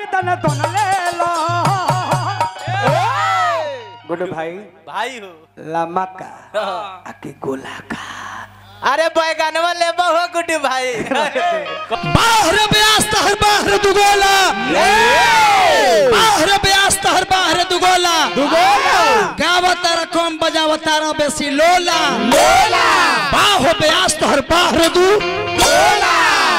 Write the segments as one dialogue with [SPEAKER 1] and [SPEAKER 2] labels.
[SPEAKER 1] दन दोन ले लो गुड भाई
[SPEAKER 2] भाई हो
[SPEAKER 1] लम्बा का आके गोला का
[SPEAKER 2] अरे बैगनवा ले बहु गुड्डू भाई
[SPEAKER 3] बाहर ब्यास तहर बाहर दुगोला बाहर ब्यास तहर बाहर दुगोला दुगोला गावत तारा कम बजावत तारा बेसी लोला लोला बाहो ब्यास तहर बाहर दु लोला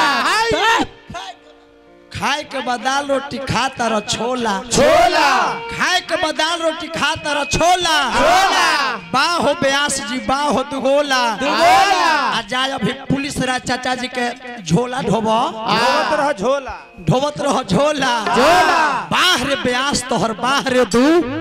[SPEAKER 3] खाए के बदाल रोटी खा तारा छोला छोला खाए के बदाल रोटी खा तारा छोला छोला बाहो ब्यास जी बाहो दुगोला दुगोला आ जाय अभी पुलिस राज चाचा जी के झोला ढोबो
[SPEAKER 1] ढोवत रह झोला
[SPEAKER 3] ढोबत रहो झोला झोला बाहर ब्यास तोहर बाहर दू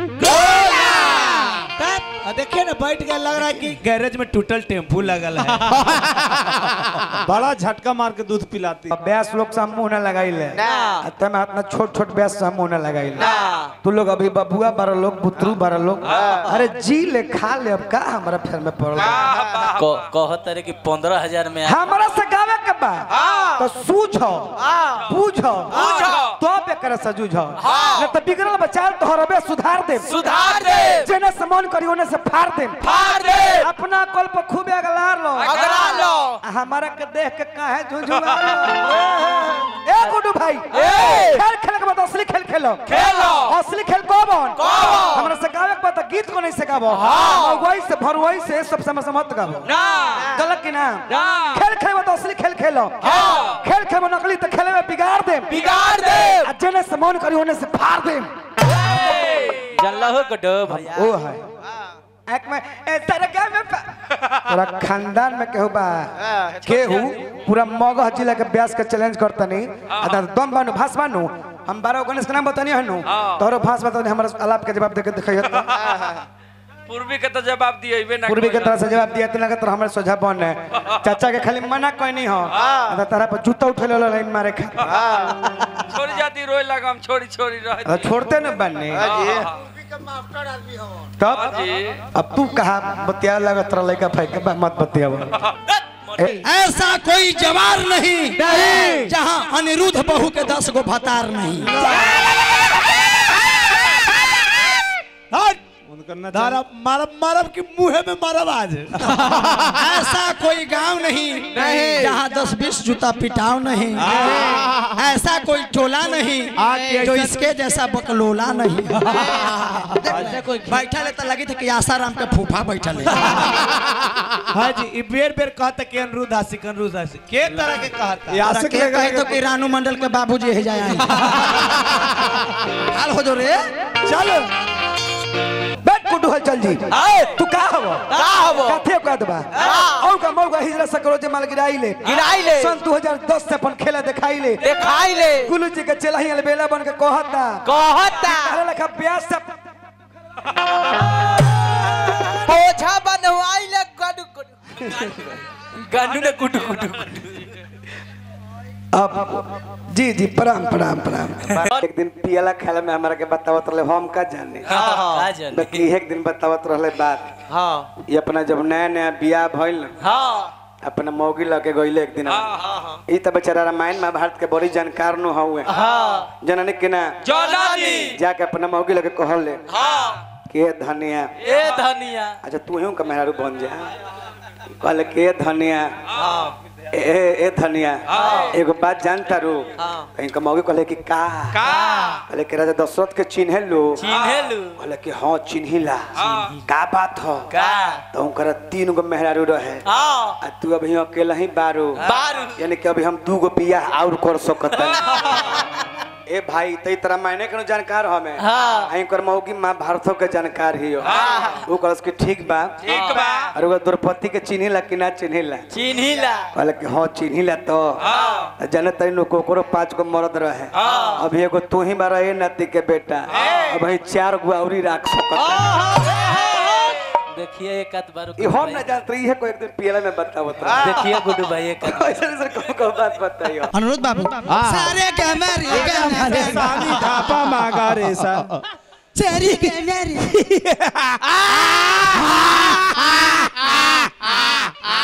[SPEAKER 4] आ, देखिए ना बैठ गया लग रहा है कि गैरेज में टूटल टेम्पू लगल है
[SPEAKER 1] बड़ा झटका मार के दूध पिलाती ब्यास लोग से हम मुंह न लगाई ले तब अपना छोट छोट ब्यास से हम मुंह न लगाई ले तू लोग अभी बबुआ बारह लोग बुतरू बारह लोग अरे जी ले खा ले अब का हमारा फेर में पड़ल बा?
[SPEAKER 2] कहत रे कि पंद्रह हजार में
[SPEAKER 1] हमरा से गावे के बा तो सूझो बूझो तो पे करे से जूझो न तो बिगड़ल बचाल तो हरबे सुधार दे
[SPEAKER 2] सुधार दे
[SPEAKER 1] जेने से मन करी ओने से फाड़ दे
[SPEAKER 2] फाड़ दे
[SPEAKER 1] अपना कल पर खूब अगलार लो
[SPEAKER 2] अगला लो
[SPEAKER 1] हमारा के देख के काहे झुझुआ ए गुड्डू भाई खेल खेल के बाद असली खेल खेलो
[SPEAKER 2] खेलो
[SPEAKER 1] असली खेल कौन
[SPEAKER 2] कौन?
[SPEAKER 1] हमरा से गावे के बाद तो गीत को नहीं से गावो मगवाई से भरवाई से सब समय से मत गावो
[SPEAKER 2] ना
[SPEAKER 1] गलत की ना
[SPEAKER 2] ना।
[SPEAKER 1] खेल खेल में तो असली खेल खेलो
[SPEAKER 2] हाँ।
[SPEAKER 1] खेल खेल में नकली तो खेले में बिगाड़ दे
[SPEAKER 2] बिगाड़ दे
[SPEAKER 1] आ जेने से मन करी ओने से फाड़ दे
[SPEAKER 2] जानला हो गुड्डू भैया
[SPEAKER 1] ओ है एक में ए तरका में पा- पूरा खानदान में केहू बा केहू पूरा मगह जिला के ब्यास के चैलेंज करतनी आ दम बानु भास बानु हम बारह गणेश के नाम बतानी हनु तोरो भास बतानी हमरा अलाप के जवाब देके दिखाइए तो
[SPEAKER 5] पूर्वी के तो जवाब दिए ना
[SPEAKER 1] पूर्वी के तरह से जवाब दिया तना के तरह हमरा सोझा बन है चाचा के खाली मना कोई नहीं हो आ तारा पर जूता उठे लो लाइन मारे खा
[SPEAKER 5] छोड़ी जाती रोए लगा हम छोड़ी छोड़ी रह
[SPEAKER 1] आ, छोड़ते न बनने तब अब तू कहा बतिया लगत रह लइका भाई के बा, मत बतियावा
[SPEAKER 3] ऐसा कोई जवार नहीं नहीं जहाँ अनिरुद्ध बहू के दस गो भतार नहीं
[SPEAKER 4] मारब मारब मारब कि मुंह में मारब आज
[SPEAKER 3] ऐसा कोई गांव नहीं नहीं जहाँ दस बीस जूता पिटाव नहीं ऐसा कोई टोला नहीं जो इसके जैसा बकलोला नहीं बैठा ले तो लगी था कि आसाराम के फूफा बैठा ले
[SPEAKER 4] हाँ जी ई बेर बेर कहता कि अनिरुद्ध आशिक अनिरुद्ध आशिक के तरह के कहता
[SPEAKER 3] और के कहे तो कि रानू मंडल के बाबूजी है जाए हाल हो जो रे
[SPEAKER 1] चल बैठ कुटू हल चल जी तू का हव
[SPEAKER 2] का हवो?
[SPEAKER 1] काथे का दबा औ का मौका हिजरा सकरो जे माल गिराई ले
[SPEAKER 2] गिराई ले।
[SPEAKER 1] सन 2010 से अपन खेला दिखाई ले
[SPEAKER 2] देखाई ले
[SPEAKER 1] गुलू जी के चलही अलबेला बन के कहता
[SPEAKER 2] कहता
[SPEAKER 1] तारे लखा ब्याह से
[SPEAKER 2] बोझा बनवाई ले गडू गडू ने कुटू कुटू
[SPEAKER 1] अब जी जी प्रणाम प्रणाम प्रणाम एक दिन पियला खेला में हमरा के बतावत रहे हम का जाने
[SPEAKER 2] का जाने
[SPEAKER 1] बाकी एक दिन बतावत रहे बात
[SPEAKER 2] हाँ
[SPEAKER 1] ये अपना जब नया नया बियाह भइल न,
[SPEAKER 2] हाँ
[SPEAKER 1] अपना मौगी लगे गइले एक दिन ई त बेचारा रामायण महाभारत के बड़ी जानकार नु हउए
[SPEAKER 2] हाँ
[SPEAKER 1] जननी के ना
[SPEAKER 5] जनानी
[SPEAKER 1] जाके अपना मौगी लगे कहल ले
[SPEAKER 5] हाँ
[SPEAKER 1] के धनिया
[SPEAKER 2] ए धनिया
[SPEAKER 1] अच्छा तू ही का मेहरारू बन जा कहले के धनिया
[SPEAKER 2] हाँ
[SPEAKER 1] ए ए धनिया एगो बात जानता रू
[SPEAKER 2] हाँ।
[SPEAKER 1] इनका मौगी कहले कि का
[SPEAKER 5] का
[SPEAKER 1] कहले कि राजा दशरथ के चिन्हे लो
[SPEAKER 2] चिन्हेलू
[SPEAKER 1] कहले कि हाँ चिन्हिला का बात हो
[SPEAKER 2] का
[SPEAKER 1] तो उनकर तीन गो मेहरारू रहे
[SPEAKER 2] हाँ
[SPEAKER 1] आ तू अभी अकेला ही बारू
[SPEAKER 2] बारू
[SPEAKER 1] यानी कि अभी हम दू गो बियाह और कर सकत ए भाई तई तरह मायने के जानकार हमें
[SPEAKER 2] हाँ।
[SPEAKER 1] आई कर मौगी मां भारतो के जानकार ही हो वो कहलस कि ठीक बा
[SPEAKER 5] ठीक बा
[SPEAKER 1] और वो द्रौपदी के चिन्हिला कि ना चिन्हिला
[SPEAKER 2] चिन्हिला
[SPEAKER 1] कहले कि हाँ चिन्हिला तो
[SPEAKER 5] हाँ
[SPEAKER 1] जाने तई लोग कोकरो पांच गो मर्द रहे
[SPEAKER 5] हाँ।
[SPEAKER 1] अभी एगो तू ही बारा ए नाती के बेटा अब वही चार गो औरी राख सकत
[SPEAKER 2] देखिए एक आध बार
[SPEAKER 1] ई हम ना जानत रही है कोई एक दिन पियला में बतावत रहा
[SPEAKER 2] देखिए गुड्डू भाई एक आध
[SPEAKER 1] ऐसे ऐसे कौन कौन बात बताइयो
[SPEAKER 3] अनुरुद्ध बाबू सारे के मेरी के मेरी
[SPEAKER 4] साली ढापा मांगा रे सा
[SPEAKER 3] सारी के मेरी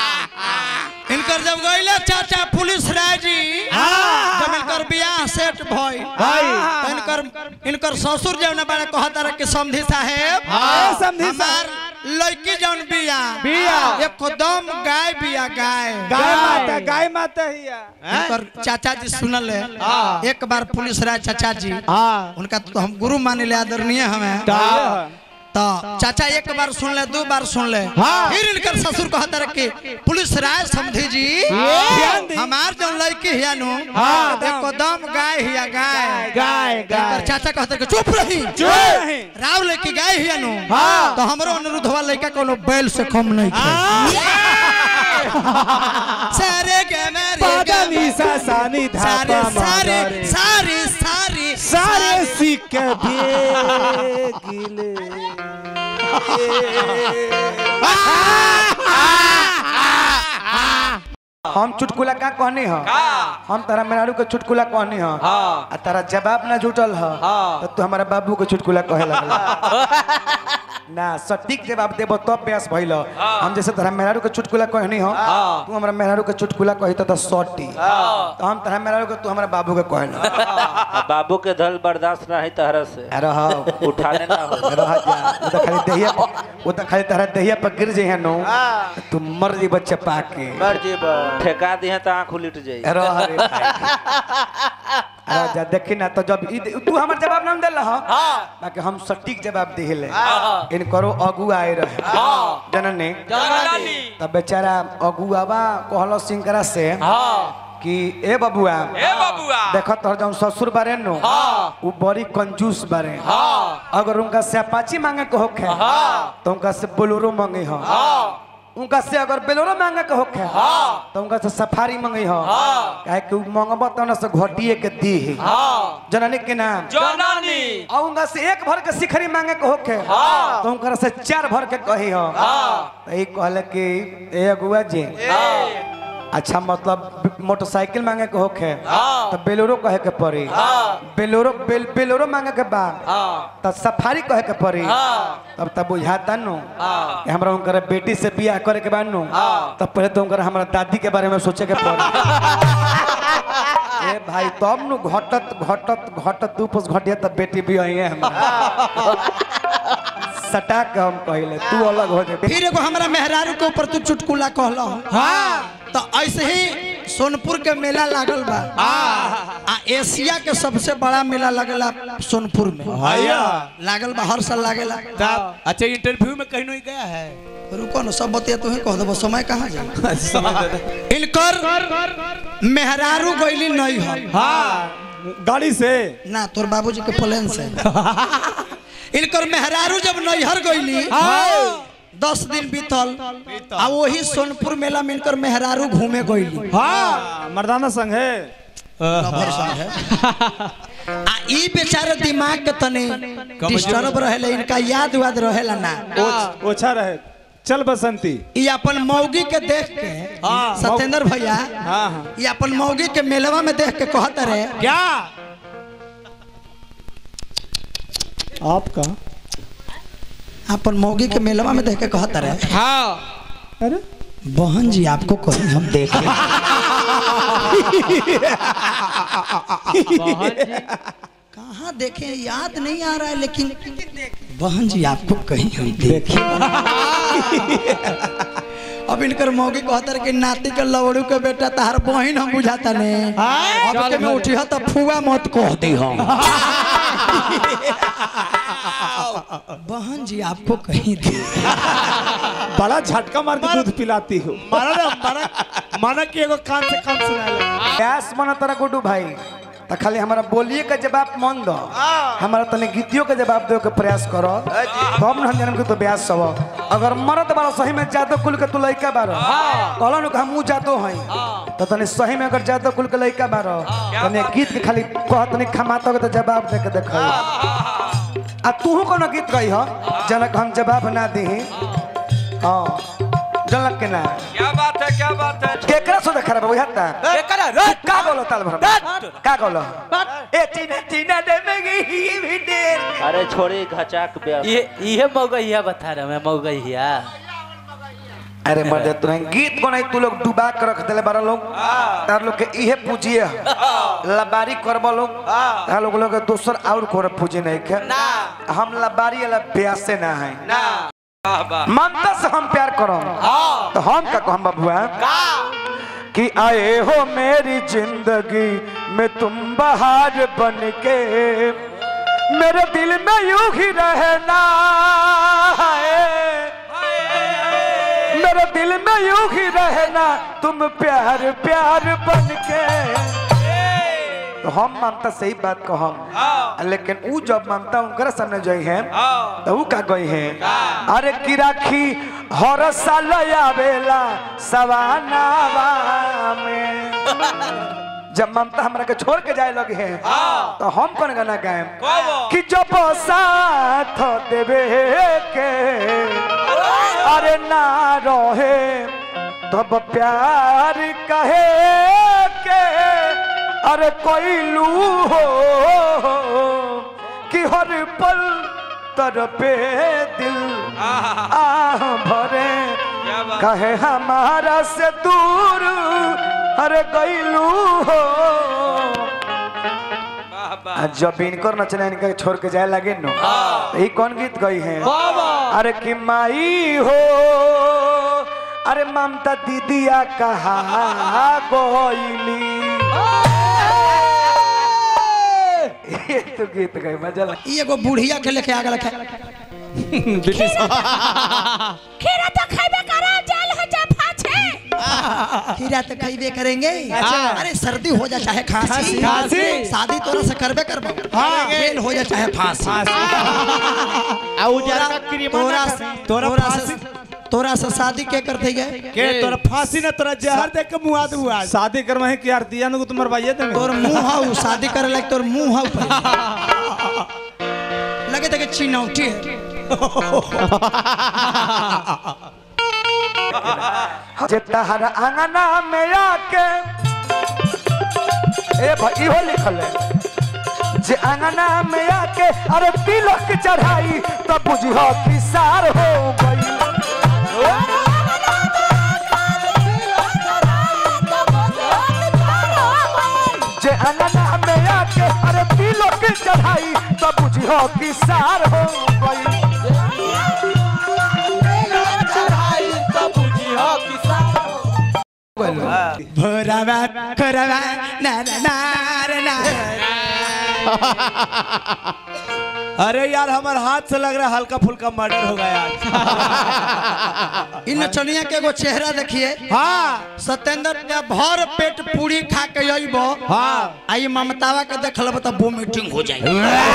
[SPEAKER 3] इनकर जब गईले चाचा पुलिस राय जी जब इनकर बियाह सेट भाई
[SPEAKER 4] भाई।
[SPEAKER 3] तो इनकर इनकर ससुर जौन बारे कहता रहे कि समधी साहेब
[SPEAKER 4] हाँ, समधी
[SPEAKER 3] हमार लड़की जौन बिया
[SPEAKER 4] बिया।
[SPEAKER 3] एकदम गाय बिया गाय
[SPEAKER 4] गाय माता गाय माता ही है
[SPEAKER 3] इनकर चाचा जी सुनल है
[SPEAKER 4] हाँ।
[SPEAKER 3] एक बार पुलिस राय चाचा जी
[SPEAKER 4] हाँ
[SPEAKER 3] उनका तो हम गुरु माने ले आदरणीय हमें
[SPEAKER 4] हाँ।
[SPEAKER 3] तो चाचा एक बार सुन ले दो बार सुन ले
[SPEAKER 4] हाँ।
[SPEAKER 3] फिर इनकर ससुर कहता रहे कि पुलिस राय समझी जी
[SPEAKER 4] ध्यान दी।
[SPEAKER 3] हमार जो लड़की हिया नु
[SPEAKER 4] हाँ।
[SPEAKER 3] एकदम गाय हिया गाय
[SPEAKER 4] गाय
[SPEAKER 3] इनकर
[SPEAKER 4] गाय
[SPEAKER 3] चाचा कहता कि चुप रही
[SPEAKER 4] चुप रही।
[SPEAKER 3] राव लड़की गाय हिया नु
[SPEAKER 4] हाँ।
[SPEAKER 3] तो हमरो अनुरोध हुआ लड़का कोनो बैल से कम नहीं खे सारे के मेरे
[SPEAKER 4] पादा निसा सानी
[SPEAKER 3] सारे
[SPEAKER 4] धापा
[SPEAKER 3] सारे
[SPEAKER 4] मारे
[SPEAKER 3] सारे सारे
[SPEAKER 4] सारे सीख भेगिले
[SPEAKER 1] हम चुटकुला का कहनी ह
[SPEAKER 5] का
[SPEAKER 1] हम तारा मेनारू के चुटकुला कहनी ह
[SPEAKER 5] हाँ।
[SPEAKER 1] आ तारा जवाब ना जुटल ह
[SPEAKER 5] हाँ।
[SPEAKER 1] तो तू हमारा बाबू के चुटकुला कहे लगल ना सटीक जवाब देबो तब बेस भइल हम जैसे तारा मेनारू के चुटकुला कहनी ह
[SPEAKER 5] हाँ।
[SPEAKER 1] तू हमारा मेनारू के चुटकुला कही तो सटी
[SPEAKER 5] हाँ।
[SPEAKER 1] तो हम तारा मेनारू के तू हमारा बाबू के कहल
[SPEAKER 2] अब बाबू के धल बर्दाश्त ना है तहरा से
[SPEAKER 1] अरे हाँ
[SPEAKER 2] उठाने ना हो
[SPEAKER 1] रह जा वो तो खाली दहिया वो तो खाली तारा दहिया पर गिर जे नो तू मर जी बच्चे पाके
[SPEAKER 2] ठेका दिए तो आँख उलट जाई
[SPEAKER 1] रह रे भाई। अरे जा देखी ना तो जब ई दे- तू हमर जवाब ना देल ह बाकी हम सटीक जवाब दिले इन करो अगु आए रहे जनने
[SPEAKER 5] जननी
[SPEAKER 1] तब बेचारा अगुआवा कहलो सिंकरा से
[SPEAKER 5] हाँ
[SPEAKER 1] कि ए बबुआ
[SPEAKER 5] ए बबुआ
[SPEAKER 1] देखो तोहर जौन ससुर बारे नो
[SPEAKER 5] हाँ।
[SPEAKER 1] उ बड़ी कंजूस बारे
[SPEAKER 5] हाँ
[SPEAKER 1] अगर उनका से अपाची मांगे के होखे
[SPEAKER 5] हाँ।
[SPEAKER 1] तो उनका से बोलोरो मांगे हो
[SPEAKER 5] हाँ
[SPEAKER 1] उनका से अगर बेलोरो मांगे के होखे
[SPEAKER 5] हाँ।
[SPEAKER 1] तो उनका से सफारी मांगे हो
[SPEAKER 5] हाँ।
[SPEAKER 1] काहे कि उ मांगबो तो ना से घटिए के दी
[SPEAKER 5] हाँ
[SPEAKER 1] जननी के नाम
[SPEAKER 5] जननी
[SPEAKER 1] और उनका से एक भर के शिखरी मांगे के होखे
[SPEAKER 5] हाँ।
[SPEAKER 1] तो उनका से चार भर के कही हो
[SPEAKER 5] हाँ
[SPEAKER 1] तो ई कहले कि ए अगुआ जी
[SPEAKER 5] हाँ
[SPEAKER 1] अच्छा मतलब मोटरसाइकिल मांगे के होखे
[SPEAKER 5] हाँ।
[SPEAKER 1] तो बेलोरो कहे के पड़ी
[SPEAKER 5] हाँ।
[SPEAKER 1] बेलोरो बेल, बेलोरो मांगे के बाद
[SPEAKER 5] हाँ
[SPEAKER 1] तब सफारी कहे के पड़ी
[SPEAKER 5] हाँ।
[SPEAKER 1] तब तब बुझाता नु
[SPEAKER 5] हाँ।
[SPEAKER 1] कि हमरा उनकर बेटी से बियाह करे के बाद नु
[SPEAKER 5] हाँ।
[SPEAKER 1] तब पहले तो उनकर हमरा दादी के बारे में सोचे के पड़ी ए भाई तब नु घटत घटत घटत दू पस घटिया तब बेटी भी आई है हमरा सटा के हम कहले तू अलग हो जा
[SPEAKER 3] फिर एगो हमरा मेहरारू के ऊपर तू चुटकुला कहला हाँ तो ऐसे ही सोनपुर के मेला लागल बा आ एशिया के सबसे बड़ा मेला लगला सोनपुर में
[SPEAKER 4] भैया
[SPEAKER 3] लागल बा हर साल लागेला
[SPEAKER 4] साहब अच्छा इंटरव्यू में कहीं नहीं गया है
[SPEAKER 3] रुको ना सब बतिया तू ही कह देबो समय कहाँ जा इनकर मेहरारू गईली नहीं है
[SPEAKER 4] हाँ गाड़ी से
[SPEAKER 3] ना तोर बाबूजी के प्लेन से इनकर मेहरारू जब नैहर गईली दस दिन बीतल आ वही सोनपुर मेला में इनकर मेहरारू घूमे गईली
[SPEAKER 4] हाँ मर्दाना संग है
[SPEAKER 3] लवर संग है। आ ई बेचारे दिमाग के तने डिस्टर्ब रहेला इनका याद वाद रहेला ना
[SPEAKER 4] ओछ- ओछा रहे चल बसंती
[SPEAKER 3] ई अपन मौगी के देख के
[SPEAKER 4] हाँ।
[SPEAKER 3] सत्येंद्र भैया
[SPEAKER 4] हाँ हाँ
[SPEAKER 3] ई अपन मौगी के मेलवा में देख के कहत रहे
[SPEAKER 4] क्या आपका
[SPEAKER 3] अपन मौगी के मेलवा में देख के कहत रहे
[SPEAKER 5] हाँ
[SPEAKER 4] अरे
[SPEAKER 3] बहन जी आपको कहीं हम देखे कहाँ देखे याद नहीं आ रहा है लेकिन बहन जी आपको कहीं हम देखे अब इनकर मौगी कहतर कि नाती के लवड़ू के बेटा तहार बहन हम बुझाता ने अब के में उठी तो फुआ मत कह दी हम बहन जी आपको कहीं दे
[SPEAKER 4] बड़ा झटका मार के दूध पिलाती हो माना ना माना माना कि एगो कान से कान सुना ले
[SPEAKER 1] गैस मन तरा गुडू भाई तो खाली हमारा बोलिए के जवाब मन दो हमारा तने गीतियों के जवाब दे के प्रयास करो तब न हम जनम के तो ब्यास सब अगर मरद बारो सही में जादो कुल के तू लइका बारो कहलो न हम जातो हई तो तने सही में अगर जादो कुल के लइका बारो तने गीत के खाली कह तने खमातो के तो जवाब दे के देखो आ तू कोनो गीत गई हो जनक हम जवाब ना दी हां जनक के ना
[SPEAKER 5] क्या बात है क्या बात है
[SPEAKER 1] केकरा से देखा रे बुझाता
[SPEAKER 5] एकरा
[SPEAKER 1] का बोलो ताल भर का बोलो ए चीना चीना दे में गई भी देर
[SPEAKER 2] अरे छोड़ी घचाक ब्याह ये ये मौगहिया बता रहा मैं मौगहिया
[SPEAKER 1] अरे मर्दे तू गीत बनाई तू लोग डुबा के रख देले बारा लोग तार लोग के इहे पूजिए लबारी करब लोग तार लोग लोग के दोसर और कोर पूजे नहीं के हम लबारी वाला ब्यासे ना है
[SPEAKER 5] वाह वाह
[SPEAKER 1] ममता से हम प्यार करो तो हम का कहम बबुआ कि आए हो मेरी जिंदगी में तुम बाहर बन के मेरे दिल में यूं ही रहना है मेरे दिल में यूं ही रहना तुम प्यार प्यार बन के तो हम ममता सही बात कहम लेकिन ऊ जब ममता उनकर सामने जई है तो ऊ का गई है अरे की राखी हर साल आवेला सवानावा में जब ममता हमरा के छोड़ के जाए लगे हैं तो हम कौन गाना गाएं कि जब साथ देवे के अरे ना रहे तब प्यार कहे के अरे कोई लू हो कि हर पल तरपे दिल आह भरे
[SPEAKER 5] क्या बात
[SPEAKER 1] कहे हमारा से दूर अरे गईलू हो
[SPEAKER 5] वाह वाह
[SPEAKER 1] आ जब इनकर नचना इनका छोड़ के जाए लगे नो तो ये कौन गीत गई है अरे कि माई हो अरे ममता दीदिया कहा गोइली ये तो गीत गई मजा लगा
[SPEAKER 3] ई एगो बुढ़िया के लेके आ गलक है
[SPEAKER 6] खीरा तो खाइबे करा जेल हो जा फाछे
[SPEAKER 3] खीरा तो खइबे करेंगे अरे सर्दी हो जा चाहे खांसी
[SPEAKER 4] खांसी।
[SPEAKER 3] शादी तोरा से करबे करबो जेल हो जा चाहे फांसी
[SPEAKER 4] आ उजरा का क्रीमा
[SPEAKER 3] तोरा
[SPEAKER 4] ना
[SPEAKER 3] से
[SPEAKER 4] तोरा
[SPEAKER 3] तोरा
[SPEAKER 4] फांसी
[SPEAKER 3] से तोरा से शादी के करते गए
[SPEAKER 4] के तोरा फांसी ना तोरा जहर देख के मुआ दे हुआ शादी करवा है कि यार दिया नु तुम मरवाइए दे
[SPEAKER 3] तोर मुंह हाउ शादी करे लायक तोर मुंह हाउ लगे तक चिनौटी है
[SPEAKER 1] जे तहर अंगना में आके ए भाई इहो लिखल है जे अंगना में आके अरे तिलक चढ़ाई तब बुझियो कि सार हो गई जे अंगना में आके अरे तिलक चढ़ाई तब बुझियो कि सार हो गई
[SPEAKER 3] भोरावा खोरावा ना ना ना रे ना
[SPEAKER 4] अरे यार हमारे हाथ से लग रहा है हल्का फुल्का मर्डर हो गया आज
[SPEAKER 3] इन नचनिया के एगो चेहरा देखिए
[SPEAKER 4] हाँ
[SPEAKER 3] सत्येंद्र ने भर पेट पूरी खा के अइबो
[SPEAKER 4] हाँ
[SPEAKER 3] आई ममतावा के देख लब तो वोमिटिंग हो जाए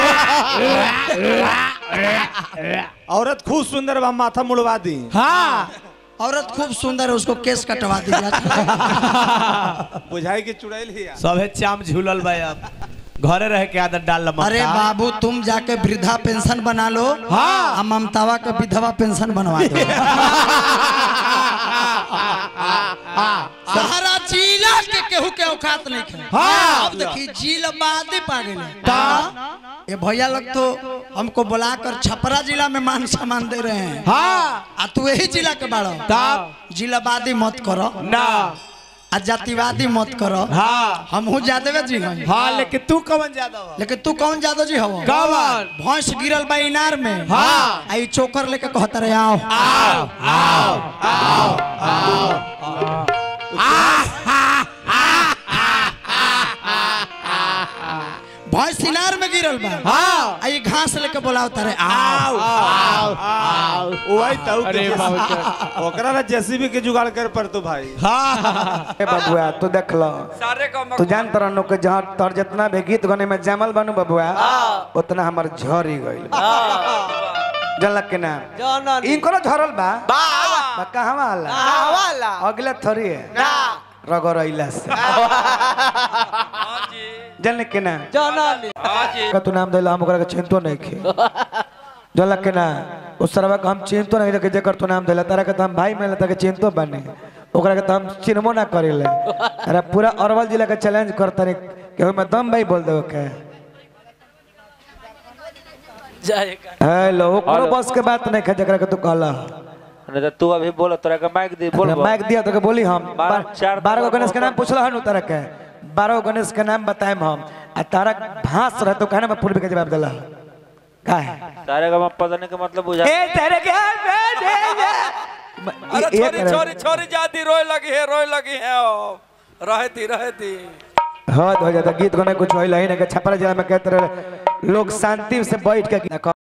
[SPEAKER 4] औरत खूब सुंदर बा माथा मुड़वा दी हाँ
[SPEAKER 3] औरत खूब सुंदर है उसको केस कटवा दीजिए
[SPEAKER 4] बुझाई की चुड़ैल ही सबे चाम झूलल भाई अब घरे रह के आदत डाल लमा
[SPEAKER 3] अरे बाबू तुम जाके वृद्धा पेंशन बना लो
[SPEAKER 4] हाँ।
[SPEAKER 3] आ ममतावा के विधवा पेंशन बनवा दो सहारा जिला के केहू के औकात नहीं है
[SPEAKER 4] हाँ।
[SPEAKER 3] अब देखिए जिला बादे पा गए ये भैया लोग तो हमको बुलाकर छपरा जिला में मान सम्मान दे रहे हैं
[SPEAKER 4] हाँ
[SPEAKER 3] आ तू यही जिला के बाड़ो
[SPEAKER 4] तब
[SPEAKER 3] जिलावादी मत करो
[SPEAKER 4] ना
[SPEAKER 3] आ जातिवादी मत करो
[SPEAKER 4] हाँ
[SPEAKER 3] हमहू जादवे जी हई
[SPEAKER 4] हाँ लेकिन तू कवन ज्यादा हो
[SPEAKER 3] लेकिन तू कौन जादव जी हवो
[SPEAKER 4] कवन
[SPEAKER 3] भैंस गिरल बा इनार में
[SPEAKER 4] हाँ।
[SPEAKER 3] आई चोकर लेके कहता रहे आओ
[SPEAKER 4] आओ आओ आओ
[SPEAKER 3] भैंस इनार में गिरल बा
[SPEAKER 4] हाँ
[SPEAKER 3] आई घास लेके बोलावता रहे
[SPEAKER 4] आओ
[SPEAKER 3] आओ
[SPEAKER 4] आओ आओ वही तो अरे ओकरा ना जेसीबी के जुगाड़ कर पर तो भाई हाँ
[SPEAKER 1] ए बबुआ तू देख लो
[SPEAKER 5] सारे का
[SPEAKER 1] तू जान तरह नो के जहाँ तोर जितना भी गीत गाने में जमल बनू बबुआ उतना हमार झर ही गइल जानलक के ना इनको झरल बा बा कहवा वाला अगला थोड़ी है रगड़ अइला से
[SPEAKER 5] हाँ जी
[SPEAKER 1] जानल के ना
[SPEAKER 5] हाँ जी
[SPEAKER 1] का तू नाम देला हम ओकरा के चिंतो नहीं खे जानलक के ना उस सरवा के हम चिंतो नहीं रखे जेकर तू नाम देला तारा के तो हम भाई में लेता के चिंतो बने ओकरा के तो हम चिन्हबो ना करेले अरे पूरा अरवल जिला के चैलेंज करता रे के मैं दम भाई बोल देबो के
[SPEAKER 5] जाएगा
[SPEAKER 1] हेलो कोनो बस के बात नहीं है जकरा के तू कहला
[SPEAKER 2] नहीं तो तू अभी बोलो तोरा के माइक दी बोल
[SPEAKER 1] माइक दिया तो के बोली हम
[SPEAKER 2] बारह-
[SPEAKER 1] बार-
[SPEAKER 2] चार
[SPEAKER 1] बारह गो
[SPEAKER 2] तरह
[SPEAKER 1] गणेश के नाम पूछल हनु तरह के बारह गो गणेश के नाम बताएम हम आ तारा भांस रह तो कहना मैं पूर्व के जवाब दिला का है
[SPEAKER 2] तारे का पता के मतलब बुझा
[SPEAKER 1] ए तेरे के
[SPEAKER 5] अरे छोरी छोरी छोरी जाती रोए लगी है रोए लगी है ओ। रहती रहती
[SPEAKER 1] हद हो जाता गीत गाने कुछ होइल ही ना के छपरा जिला में कहते रहे लोग शांति से बैठ के देखो